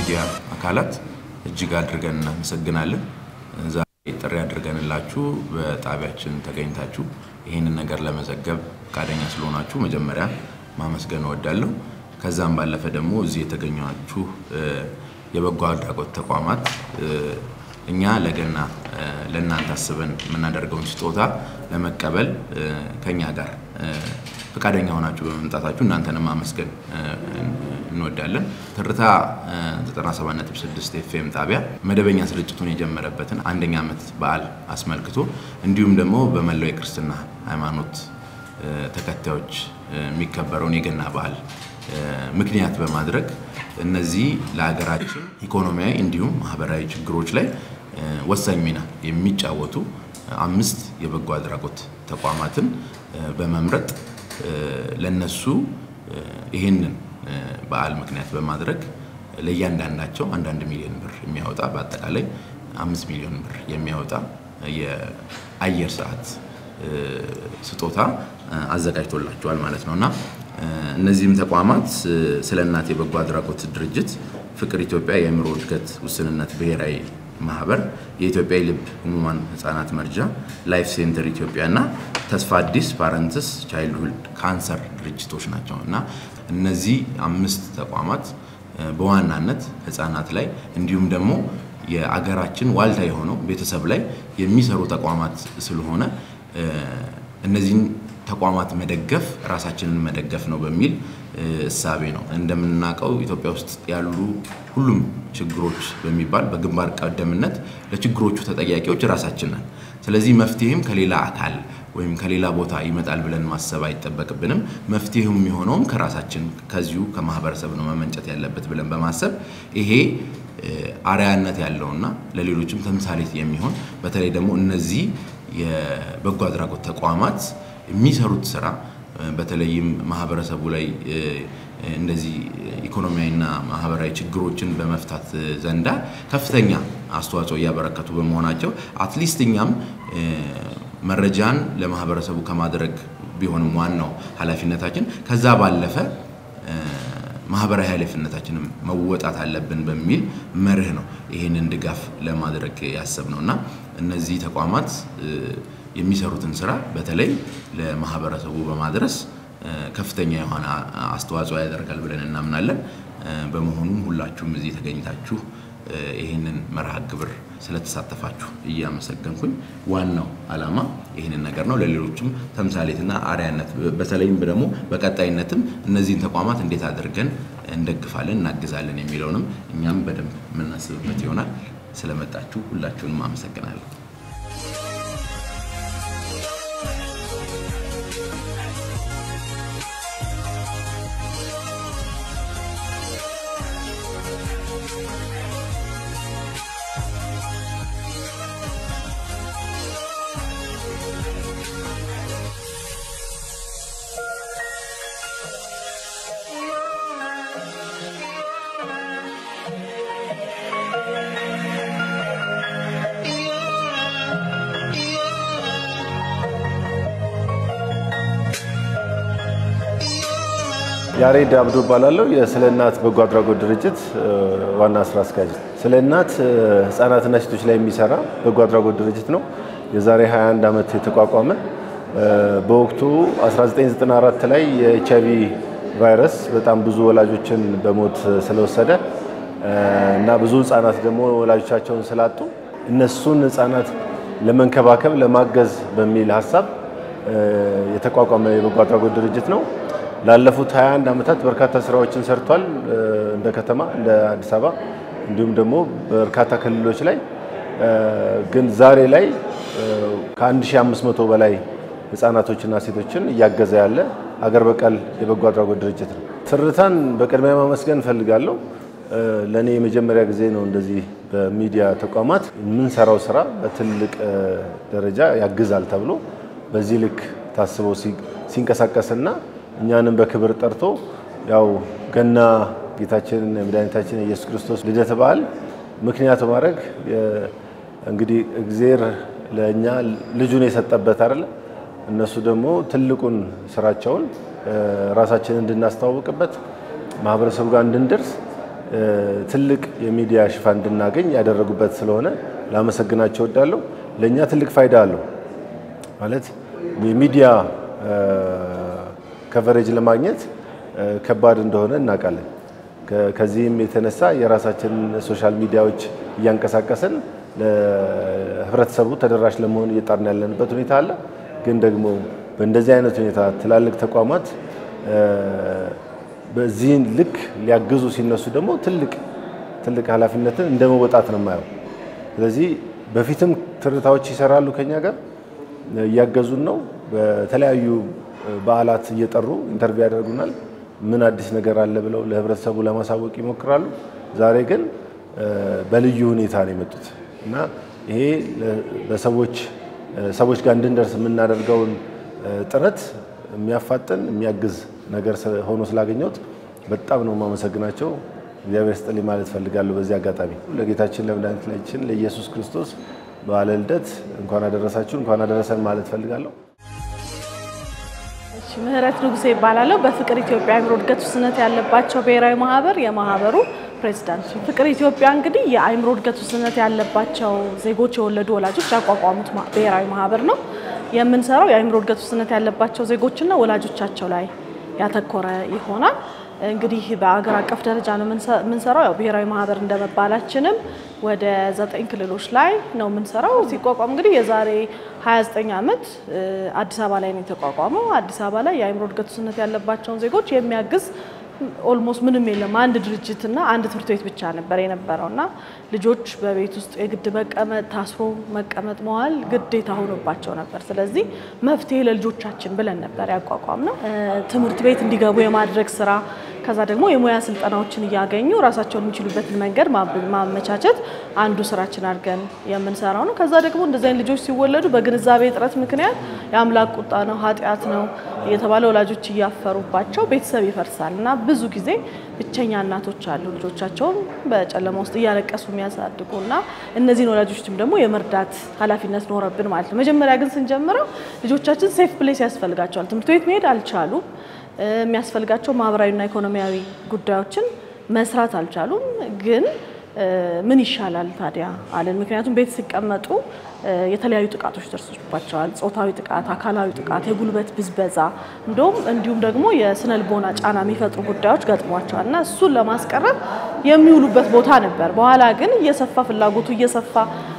የሚዲያ አካላት እጅግ አድርገን እናመሰግናለን። ዛሬ ጥሪ አድርገንላችሁ በጣቢያችን ተገኝታችሁ ይህንን ነገር ለመዘገብ ፈቃደኛ ስለሆናችሁ መጀመሪያ ማመስገን እወዳለሁ። ከዛም ባለፈ ደግሞ እዚህ የተገኛችሁ የበጎ አድራጎት ተቋማት እኛ ለገና ለእናንተ አስበን የምናደርገውን ስጦታ ለመቀበል ከኛ ጋር ፈቃደኛ ሆናችሁ በመምጣታችሁ እናንተንም ማመስገን እንወዳለን። ትርታ 97.6 ኤፍኤም ጣቢያ መደበኛ ስርጭቱን የጀመረበትን አንደኛ ዓመት በዓል አስመልክቶ እንዲሁም ደግሞ በመላው የክርስትና ሃይማኖት ተከታዮች የሚከበረውን የገና በዓል ምክንያት በማድረግ እነዚህ ለሀገራችን ኢኮኖሚያዊ እንዲሁም ማህበራዊ ችግሮች ላይ ወሳኝ ሚና የሚጫወቱ አምስት የበጎ አድራጎት ተቋማትን በመምረጥ ለነሱ ይህንን በዓል ምክንያት በማድረግ ለእያንዳንዳቸው አንዳንድ ሚሊዮን ብር የሚያወጣ በአጠቃላይ አምስት ሚሊዮን ብር የሚያወጣ የአየር ሰዓት ስጦታ አዘጋጅቶላቸዋል ማለት ነው እና እነዚህም ተቋማት ስለ እናት የበጎ አድራጎት ድርጅት፣ ፍቅር ኢትዮጵያ የአእምሮ እድገት ውስንነት ብሔራዊ ማህበር፣ የኢትዮጵያ የልብ ህሙማን ህጻናት መርጃ፣ ላይፍ ሴንተር ኢትዮጵያ እና ተስፋ አዲስ ፓረንትስ ቻይልድሁድ ካንሰር ድርጅቶች ናቸው እና እነዚህ አምስት ተቋማት በዋናነት ህጻናት ላይ እንዲሁም ደግሞ የአገራችን ዋልታ የሆነው ቤተሰብ ላይ የሚሰሩ ተቋማት ስለሆነ እነዚህን ተቋማት መደገፍ ራሳችንን መደገፍ ነው በሚል እሳቤ ነው። እንደምናውቀው ኢትዮጵያ ውስጥ ያሉ ሁሉም ችግሮች በሚባል በግንባር ቀደምነት ለችግሮቹ ተጠያቂዎች ራሳችን ነን። ስለዚህ መፍትሄም ከሌላ አካል ወይም ከሌላ ቦታ ይመጣል ብለን ማሰብ አይጠበቅብንም። መፍትሄው የሚሆነውም ከራሳችን ከዚሁ ከማህበረሰብ ነው መመንጨት ያለበት ብለን በማሰብ ይሄ አርያነት ያለውና ለሌሎችም ተምሳሌት የሚሆን በተለይ ደግሞ እነዚህ የበጎ አድራጎት ተቋማት የሚሰሩት ስራ በተለይም ማህበረሰቡ ላይ እንደዚህ ኢኮኖሚያዊና ማህበራዊ ችግሮችን በመፍታት ዘንዳ ከፍተኛ አስተዋጽኦ እያበረከቱ በመሆናቸው አትሊስት እኛም መረጃን ለማህበረሰቡ ከማድረግ ቢሆንም ዋናው ኃላፊነታችን ከዛ ባለፈ ማህበራዊ ኃላፊነታችንም መወጣት አለብን በሚል መርህ ነው ይህንን ድጋፍ ለማድረግ ያሰብነው እና እነዚህ ተቋማት የሚሰሩትን ስራ በተለይ ለማህበረሰቡ በማድረስ ከፍተኛ የሆነ አስተዋጽኦ ያደርጋል ብለን እናምናለን። በመሆኑም ሁላችሁም እዚህ ተገኝታችሁ ይህንን መርሃ ግብር ስለተሳተፋችሁ እያመሰገንኩኝ ዋናው ዓላማ ይህንን ነገር ነው። ለሌሎችም ተምሳሌትና አርያነት በተለይም ደግሞ በቀጣይነትም እነዚህን ተቋማት እንዴት አድርገን እንደግፋለን፣ እናግዛለን የሚለውንም እኛም በደንብ የምናስብበት ይሆናል። ስለመጣችሁ ሁላችሁንም አመሰግናለሁ። ያሬድ አብዱ እባላለሁ። የስለ እናት በጎ አድራጎት ድርጅት ዋና ስራ አስኪያጅ። ስለ እናት ህጻናትና ሴቶች ላይ የሚሰራ በጎ አድራጎት ድርጅት ነው። የዛሬ 21 ዓመት የተቋቋመ በወቅቱ 1994 ላይ የኤች አይቪ ቫይረስ በጣም ብዙ ወላጆችን በሞት ስለወሰደ እና ብዙ ህጻናት ደግሞ ወላጆቻቸውን ስላጡ እነሱን ህጻናት ለመንከባከብ ለማገዝ በሚል ሀሳብ የተቋቋመ የበጎ አድራጎት ድርጅት ነው። ላለፉት 21 ዓመታት በርካታ ስራዎችን ሰርቷል። እንደ ከተማ እንደ አዲስ አበባ እንዲሁም ደግሞ በርካታ ክልሎች ላይ ግን ዛሬ ላይ ከ1500 በላይ ህጻናቶችና ሴቶችን እያገዘ ያለ አገር በቀል የበጎ አድራጎት ድርጅት ነው። ትርታን በቅድሚያ ማመስገን እፈልጋለሁ። ለእኔ የመጀመሪያ ጊዜ ነው እንደዚህ በሚዲያ ተቋማት የምንሰራው ስራ በትልቅ ደረጃ ያግዛል ተብሎ በዚህ ልክ ታስቦ ሲንቀሳቀስና እኛንም በክብር ጠርቶ ያው ገና ጌታችን መድኃኒታችን የኢየሱስ ክርስቶስ ልደት በዓል ምክንያት በማድረግ እንግዲህ እግዜር ለእኛ ልጁን የሰጠበት አይደለ እነሱ ደግሞ ትልቁን ስራቸውን ራሳችንን እንድናስተዋውቅበት ማህበረሰቡ ጋር እንድንደርስ ትልቅ የሚዲያ ሽፋን እንድናገኝ ያደረጉበት ስለሆነ ላመሰግናቸው እወዳለሁ። ለእኛ ትልቅ ፋይዳ አለው ማለት የሚዲያ ከቨሬጅ ለማግኘት ከባድ እንደሆነ እናውቃለን። ከዚህም የተነሳ የራሳችንን ሶሻል ሚዲያዎች እያንቀሳቀስን ለህብረተሰቡ ተደራሽ ለመሆን እየጣርን ያለንበት ሁኔታ አለ። ግን ደግሞ በእንደዚህ አይነት ሁኔታ ትላልቅ ተቋማት በዚህን ልክ ሊያግዙ ሲነሱ ደግሞ ትልቅ ትልቅ ኃላፊነትን እንደ መወጣት ነው የማየው። ስለዚህ በፊትም ትርታዎች ይሰራሉ ከኛ ጋር እያገዙን ነው። በተለያዩ በዓላት እየጠሩ ኢንተርቪው ያደርጉናል። ምን አዲስ ነገር አለ ብለው ለህብረተሰቡ ለማሳወቅ ይሞክራሉ። ዛሬ ግን በልዩ ሁኔታ ነው የመጡት እና ይሄ በሰዎች ሰዎች ጋር እንድንደርስ የምናደርገውን ጥረት የሚያፋጥን የሚያግዝ ነገር ሆኖ ስላገኘሁት በጣም ነው የማመሰግናቸው። እግዚአብሔር ስጥልኝ ማለት ፈልጋለሁ። በዚህ አጋጣሚ ለጌታችን ለመድኃኒታችን ለኢየሱስ ክርስቶስ በዓለ ልደት እንኳን አደረሳችሁ እንኳን አደረሰን ማለት ፈልጋለሁ። ምህረት ንጉሴ ይባላለሁ። በፍቅር ኢትዮጵያ አእምሮ እድገት ውስንነት ያለባቸው ብሔራዊ ማህበር የማህበሩ ፕሬዚዳንት። ፍቅር ኢትዮጵያ እንግዲህ የአእምሮ እድገት ውስንነት ያለባቸው ዜጎች የወለዱ ወላጆች ያቋቋሙት ብሔራዊ ማህበር ነው። የምንሰራው የአእምሮ እድገት ውስንነት ያለባቸው ዜጎችና ወላጆቻቸው ላይ ያተኮረ ይሆናል። እንግዲህ በአገር አቀፍ ደረጃ ነው የምንሰራው። ያው ብሔራዊ ማህበር እንደመባላችንም ወደ ዘጠኝ ክልሎች ላይ ነው የምንሰራው። ሲቋቋም እንግዲህ የዛሬ 29 ዓመት አዲስ አበባ ላይ ነው የተቋቋመው። አዲስ አበባ ላይ የአእምሮ እድገት ውስንነት ያለባቸውን ዜጎች የሚያግዝ ኦልሞስት ምንም የለም። አንድ ድርጅትና አንድ ትምህርት ቤት ብቻ ነበር የነበረው እና ልጆች በቤት ውስጥ የግድ መቀመጥ ታስሮ መቀመጥ መዋል ግዴታ ሆኖባቸው ነበር። ስለዚህ መፍትሄ ለልጆቻችን ብለን ነበር ያቋቋም ነው። ትምህርት ቤት እንዲገቡ የማድረግ ስራ ከዛ ደግሞ የሙያ ስልጠናዎችን እያገኙ ራሳቸውን የሚችሉበትን መንገድ ማመቻቸት አንዱ ስራችን አድርገን የምንሰራው ነው። ከዛ ደግሞ እንደዚህ አይነት ልጆች ሲወለዱ በግንዛቤ እጥረት ምክንያት የአምላክ ቁጣ ነው ኃጢአት ነው የተባለ ወላጆች እያፈሩባቸው ቤተሰብ ይፈርሳል እና ብዙ ጊዜ ብቸኛ እናቶች አሉ ልጆቻቸውን በጨለማ ውስጥ እያለቀሱ የሚያሳድጉ እና እነዚህን ወላጆችም ደግሞ የመርዳት ኃላፊነት ኖረብን ማለት ነው። መጀመሪያ ግን ስንጀምረው ልጆቻችን ሴፍ ፕሌስ ያስፈልጋቸዋል። ትምህርት ቤት መሄድ አልቻሉም። የሚያስፈልጋቸው ማህበራዊና ኢኮኖሚያዊ ጉዳዮችን መስራት አልቻሉም። ግን ምን ይሻላል ታዲያ አለን። ምክንያቱም ቤት ሲቀመጡ የተለያዩ ጥቃቶች ደርሶባቸዋል። ጾታዊ ጥቃት፣ አካላዊ ጥቃት፣ የጉልበት ብዝበዛ እንዲሁም እንዲሁም ደግሞ የስነ ልቦና ጫና የሚፈጥሩ ጉዳዮች ገጥሟቸዋል እና እሱን ለማስቀረት የሚውሉበት ቦታ ነበር። በኋላ ግን እየሰፋ ፍላጎቱ እየሰፋ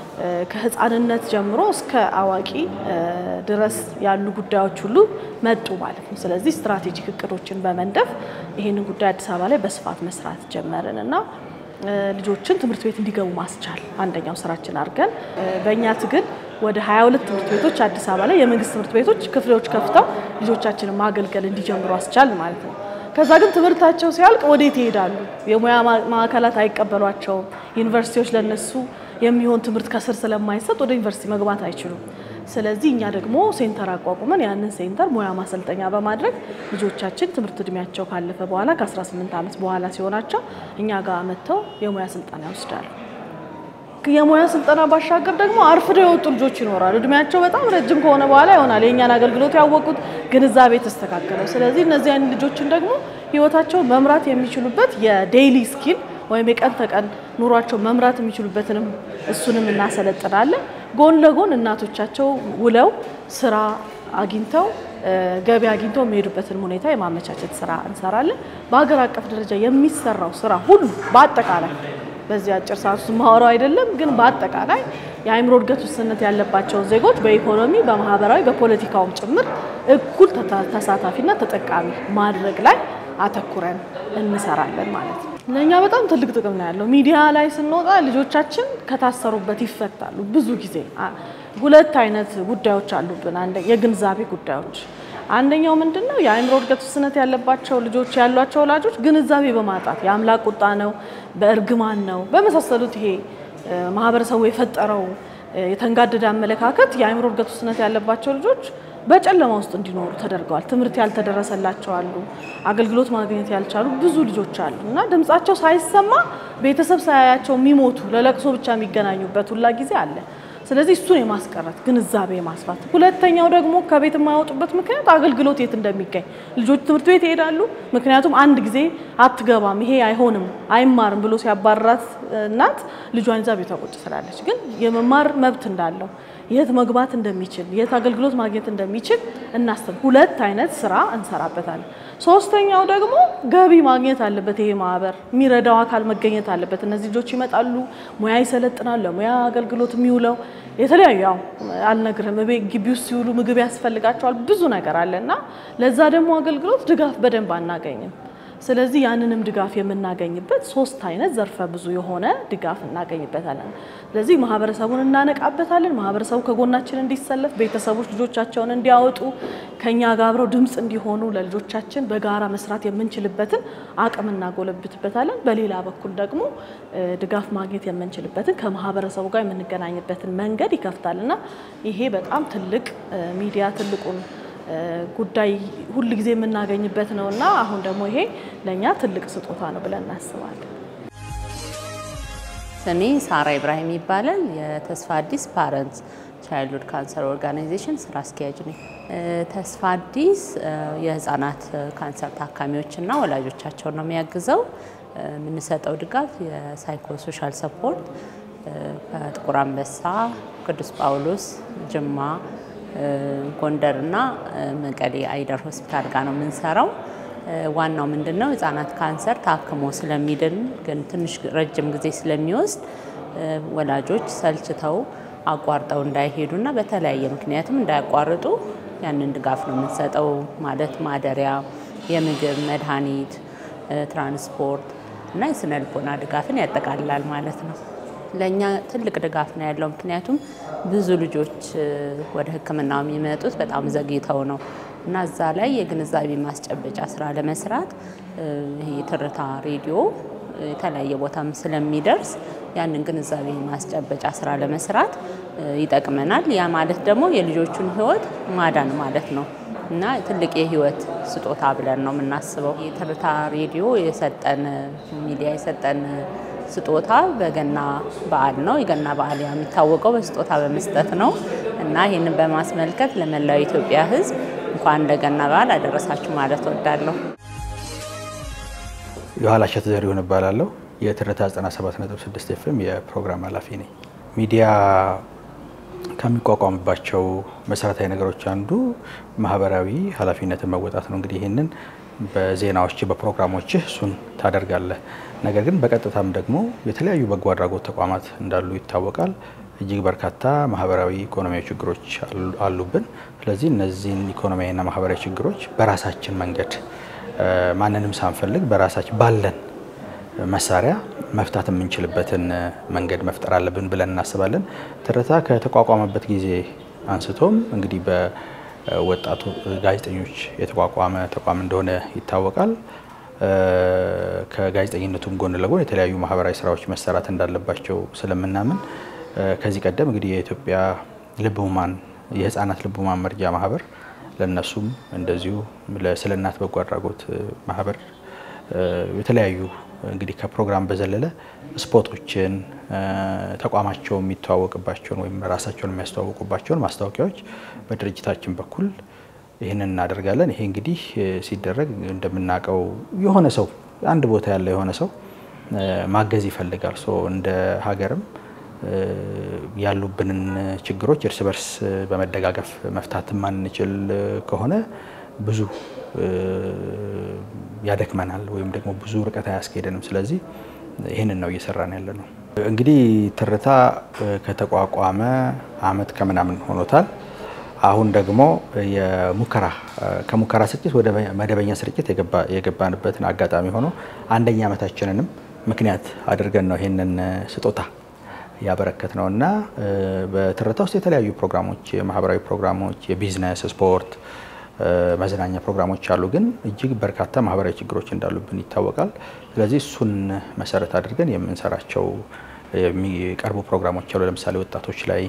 ከህፃንነት ጀምሮ እስከ አዋቂ ድረስ ያሉ ጉዳዮች ሁሉ መጡ ማለት ነው። ስለዚህ ስትራቴጂክ እቅዶችን በመንደፍ ይህንን ጉዳይ አዲስ አበባ ላይ በስፋት መስራት ጀመርን እና ልጆችን ትምህርት ቤት እንዲገቡ ማስቻል አንደኛው ስራችን አድርገን በእኛ ትግል ወደ 22 ትምህርት ቤቶች አዲስ አበባ ላይ የመንግስት ትምህርት ቤቶች ክፍሎች ከፍተው ልጆቻችንን ማገልገል እንዲጀምሩ አስቻል ማለት ነው። ከዛ ግን ትምህርታቸው ሲያልቅ ወዴት ይሄዳሉ? የሙያ ማዕከላት አይቀበሏቸውም። ዩኒቨርሲቲዎች ለነሱ የሚሆን ትምህርት ከስር ስለማይሰጥ ወደ ዩኒቨርሲቲ መግባት አይችሉም። ስለዚህ እኛ ደግሞ ሴንተር አቋቁመን ያንን ሴንተር ሙያ ማሰልጠኛ በማድረግ ልጆቻችን ትምህርት እድሜያቸው ካለፈ በኋላ ከ18 ዓመት በኋላ ሲሆናቸው እኛ ጋር መጥተው የሙያ ስልጠና ይወስዳሉ። የሙያ ስልጠና ባሻገር ደግሞ አርፍደው የወጡ ልጆች ይኖራሉ። እድሜያቸው በጣም ረጅም ከሆነ በኋላ ይሆናል የእኛን አገልግሎት ያወቁት፣ ግንዛቤ የተስተካከለው። ስለዚህ እነዚህ አይነት ልጆችን ደግሞ ህይወታቸውን መምራት የሚችሉበት የዴይሊ ስኪል ወይም የቀን ተቀን ኑሯቸው መምራት የሚችሉበትንም እሱንም እናሰለጥናለን። ጎን ለጎን እናቶቻቸው ውለው ስራ አግኝተው ገቢ አግኝተው የሚሄዱበትን ሁኔታ የማመቻቸት ስራ እንሰራለን። በሀገር አቀፍ ደረጃ የሚሰራው ስራ ሁሉ በአጠቃላይ በዚህ አጭር ሰዓት ውስጥ ማወራው አይደለም፣ ግን በአጠቃላይ የአእምሮ እድገት ውስንነት ያለባቸውን ዜጎች በኢኮኖሚ፣ በማህበራዊ፣ በፖለቲካውም ጭምር እኩል ተሳታፊና ተጠቃሚ ማድረግ ላይ አተኩረን እንሰራለን ማለት ነው። ለእኛ በጣም ትልቅ ጥቅም ነው ያለው። ሚዲያ ላይ ስንወጣ ልጆቻችን ከታሰሩበት ይፈታሉ። ብዙ ጊዜ ሁለት አይነት ጉዳዮች አሉብን። አንደ የግንዛቤ ጉዳዮች አንደኛው ምንድን ነው? የአእምሮ እድገት ውስንነት ያለባቸው ልጆች ያሏቸው ወላጆች ግንዛቤ በማጣት የአምላክ ቁጣ ነው፣ በእርግማን ነው፣ በመሳሰሉት ይሄ ማህበረሰቡ የፈጠረው የተንጋደደ አመለካከት የአእምሮ እድገት ውስንነት ያለባቸው ልጆች በጨለማ ውስጥ እንዲኖሩ ተደርገዋል። ትምህርት ያልተደረሰላቸው አሉ፣ አገልግሎት ማግኘት ያልቻሉ ብዙ ልጆች አሉ እና ድምጻቸው ሳይሰማ ቤተሰብ ሳያያቸው የሚሞቱ ለለቅሶ ብቻ የሚገናኙበት ሁላ ጊዜ አለ። ስለዚህ እሱን የማስቀረት ግንዛቤ ማስፋት። ሁለተኛው ደግሞ ከቤት የማያወጡበት ምክንያት አገልግሎት የት እንደሚገኝ ልጆች ትምህርት ቤት ይሄዳሉ። ምክንያቱም አንድ ጊዜ አትገባም፣ ይሄ አይሆንም፣ አይማርም ብሎ ሲያባራት እናት ልጇን ይዛ ቤቷ ቁጭ ስላለች፣ ግን የመማር መብት እንዳለው የት መግባት እንደሚችል የት አገልግሎት ማግኘት እንደሚችል እናስብ። ሁለት አይነት ስራ እንሰራበታለን። ሶስተኛው ደግሞ ገቢ ማግኘት አለበት። ይሄ ማህበር የሚረዳው አካል መገኘት አለበት። እነዚህ ልጆች ይመጣሉ፣ ሙያ ይሰለጥናሉ። ለሙያ አገልግሎት የሚውለው የተለያዩ ያው አልነግርም፣ ቤት ግቢ ውስጥ ሲውሉ ምግብ ያስፈልጋቸዋል፣ ብዙ ነገር አለ እና ለዛ ደግሞ አገልግሎት ድጋፍ በደንብ አናገኝም። ስለዚህ ያንንም ድጋፍ የምናገኝበት ሶስት አይነት ዘርፈ ብዙ የሆነ ድጋፍ እናገኝበታለን። ስለዚህ ማህበረሰቡን እናነቃበታለን። ማህበረሰቡ ከጎናችን እንዲሰለፍ፣ ቤተሰቦች ልጆቻቸውን እንዲያወጡ፣ ከኛ ጋር አብረው ድምፅ እንዲሆኑ፣ ለልጆቻችን በጋራ መስራት የምንችልበትን አቅም እናጎለብትበታለን። በሌላ በኩል ደግሞ ድጋፍ ማግኘት የምንችልበትን ከማህበረሰቡ ጋር የምንገናኝበትን መንገድ ይከፍታል እና ይሄ በጣም ትልቅ ሚዲያ ትልቁን ጉዳይ ሁል ጊዜ የምናገኝበት ነው እና አሁን ደግሞ ይሄ ለእኛ ትልቅ ስጦታ ነው ብለን እናስባለን። ስሜ ሳራ ኢብራሂም ይባላል። የተስፋ አዲስ ፓረንትስ ቻይልድሁድ ካንሰር ኦርጋናይዜሽን ስራ አስኪያጅ ነኝ። ተስፋ አዲስ የህፃናት ካንሰር ታካሚዎችና ወላጆቻቸውን ነው የሚያግዘው። የምንሰጠው ድጋፍ የሳይኮሶሻል ሰፖርት ከጥቁር አንበሳ፣ ቅዱስ ጳውሎስ፣ ጅማ ጎንደርና መቀሌ አይደር ሆስፒታል ጋር ነው የምንሰራው። ዋናው ምንድን ነው ህጻናት ካንሰር ታክሞ ስለሚድን ግን ትንሽ ረጅም ጊዜ ስለሚወስድ ወላጆች ሰልችተው አቋርጠው እንዳይሄዱና በተለያየ ምክንያትም እንዳያቋርጡ ያንን ድጋፍ ነው የምንሰጠው። ማለት ማደሪያ፣ የምግብ መድኃኒት፣ ትራንስፖርት እና የስነ ልቦና ድጋፍን ያጠቃልላል ማለት ነው። ለእኛ ትልቅ ድጋፍ ነው ያለው። ምክንያቱም ብዙ ልጆች ወደ ሕክምናው የሚመጡት በጣም ዘግይተው ነው እና እዛ ላይ የግንዛቤ ማስጨበጫ ስራ ለመስራት ይሄ የትርታ ሬዲዮ የተለያየ ቦታም ስለሚደርስ ያንን ግንዛቤ ማስጨበጫ ስራ ለመስራት ይጠቅመናል። ያ ማለት ደግሞ የልጆቹን ህይወት ማዳን ማለት ነው እና ትልቅ የህይወት ስጦታ ብለን ነው የምናስበው። የትርታ ሬዲዮ የሰጠን ሚዲያ የሰጠን ስጦታ በገና በዓል ነው። የገና በዓል የሚታወቀው በስጦታ በመስጠት ነው እና ይህንን በማስመልከት ለመላው የኢትዮጵያ ህዝብ እንኳን ለገና በዓል አደረሳችሁ ማለት እወዳለሁ። የኋላሸት ዘሪሁን እባላለሁ። የትርታ 97.6 ኤፍኤም የፕሮግራም ኃላፊ ነኝ። ሚዲያ ከሚቋቋምባቸው መሰረታዊ ነገሮች አንዱ ማህበራዊ ኃላፊነትን መወጣት ነው። እንግዲህ ይህንን በዜናዎች በፕሮግራሞች እሱን ታደርጋለህ። ነገር ግን በቀጥታም ደግሞ የተለያዩ በጎ አድራጎት ተቋማት እንዳሉ ይታወቃል። እጅግ በርካታ ማህበራዊ፣ ኢኮኖሚያዊ ችግሮች አሉብን። ስለዚህ እነዚህን ኢኮኖሚያዊና ማህበራዊ ችግሮች በራሳችን መንገድ ማንንም ሳንፈልግ በራሳችን ባለን መሳሪያ መፍታት የምንችልበትን መንገድ መፍጠር አለብን ብለን እናስባለን። ትርታ ከተቋቋመበት ጊዜ አንስቶም እንግዲህ በወጣቱ ጋዜጠኞች የተቋቋመ ተቋም እንደሆነ ይታወቃል። ከጋዜጠኝነቱም ጎን ለጎን የተለያዩ ማህበራዊ ስራዎች መሰራት እንዳለባቸው ስለምናምን ከዚህ ቀደም እንግዲህ የኢትዮጵያ ልብ ህሙማን የህፃናት ልብ ህሙማን መርጃ ማህበር ለነሱም እንደዚሁ ስለ እናት በጎ አድራጎት ማህበር የተለያዩ እንግዲህ ከፕሮግራም በዘለለ ስፖቶችን ተቋማቸው የሚተዋወቅባቸውን ወይም ራሳቸውን የሚያስተዋውቁባቸውን ማስታወቂያዎች በድርጅታችን በኩል ይህንን እናደርጋለን። ይሄ እንግዲህ ሲደረግ እንደምናውቀው የሆነ ሰው አንድ ቦታ ያለ የሆነ ሰው ማገዝ ይፈልጋል። ሶ እንደ ሀገርም ያሉብንን ችግሮች እርስ በርስ በመደጋገፍ መፍታት ማንችል ከሆነ ብዙ ያደክመናል ወይም ደግሞ ብዙ ርቀት አያስኬደንም። ስለዚህ ይህንን ነው እየሰራን ያለ ነው። እንግዲህ ትርታ ከተቋቋመ አመት ከምናምን ሆኖታል። አሁን ደግሞ የሙከራ ከሙከራ ስርጭት ወደ መደበኛ ስርጭት የገባንበትን አጋጣሚ ሆኖ አንደኛ ዓመታችንንም ምክንያት አድርገን ነው ይህንን ስጦታ ያበረከት ነው እና በትርታ ውስጥ የተለያዩ ፕሮግራሞች፣ የማህበራዊ ፕሮግራሞች፣ የቢዝነስ፣ ስፖርት፣ መዝናኛ ፕሮግራሞች አሉ። ግን እጅግ በርካታ ማህበራዊ ችግሮች እንዳሉብን ይታወቃል። ስለዚህ እሱን መሰረት አድርገን የምንሰራቸው የሚቀርቡ ፕሮግራሞች አሉ። ለምሳሌ ወጣቶች ላይ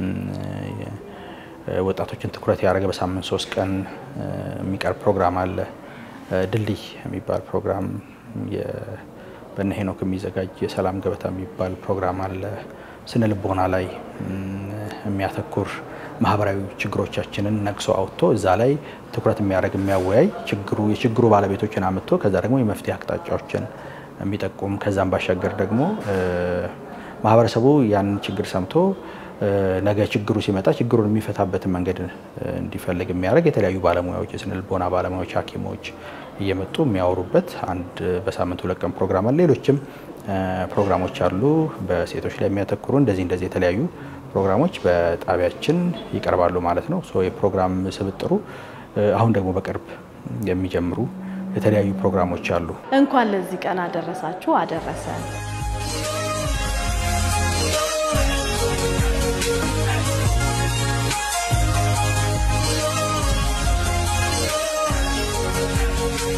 ወጣቶችን ትኩረት ያደረገ በሳምንት ሶስት ቀን የሚቀርብ ፕሮግራም አለ። ድልድይ የሚባል ፕሮግራም በእነ ሄኖክ የሚዘጋጅ የሰላም ገበታ የሚባል ፕሮግራም አለ። ስነ ልቦና ላይ የሚያተኩር ማህበራዊ ችግሮቻችንን ነቅሶ አውጥቶ እዛ ላይ ትኩረት የሚያደርግ የሚያወያይ ችግሩ የችግሩ ባለቤቶችን አምጥቶ ከዛ ደግሞ የመፍትሄ አቅጣጫዎችን የሚጠቁም ከዛም ባሻገር ደግሞ ማህበረሰቡ ያንን ችግር ሰምቶ ነገ ችግሩ ሲመጣ ችግሩን የሚፈታበትን መንገድ እንዲፈልግ የሚያደርግ የተለያዩ ባለሙያዎች የስነ ልቦና ባለሙያዎች፣ ሐኪሞች እየመጡ የሚያወሩበት አንድ በሳምንት ሁለት ቀን ፕሮግራም አለ። ሌሎችም ፕሮግራሞች አሉ በሴቶች ላይ የሚያተኩሩ እንደዚህ እንደዚህ የተለያዩ ፕሮግራሞች በጣቢያችን ይቀርባሉ ማለት ነው። የፕሮግራም ስብጥሩ አሁን ደግሞ በቅርብ የሚጀምሩ የተለያዩ ፕሮግራሞች አሉ። እንኳን ለዚህ ቀን አደረሳችሁ አደረሰን።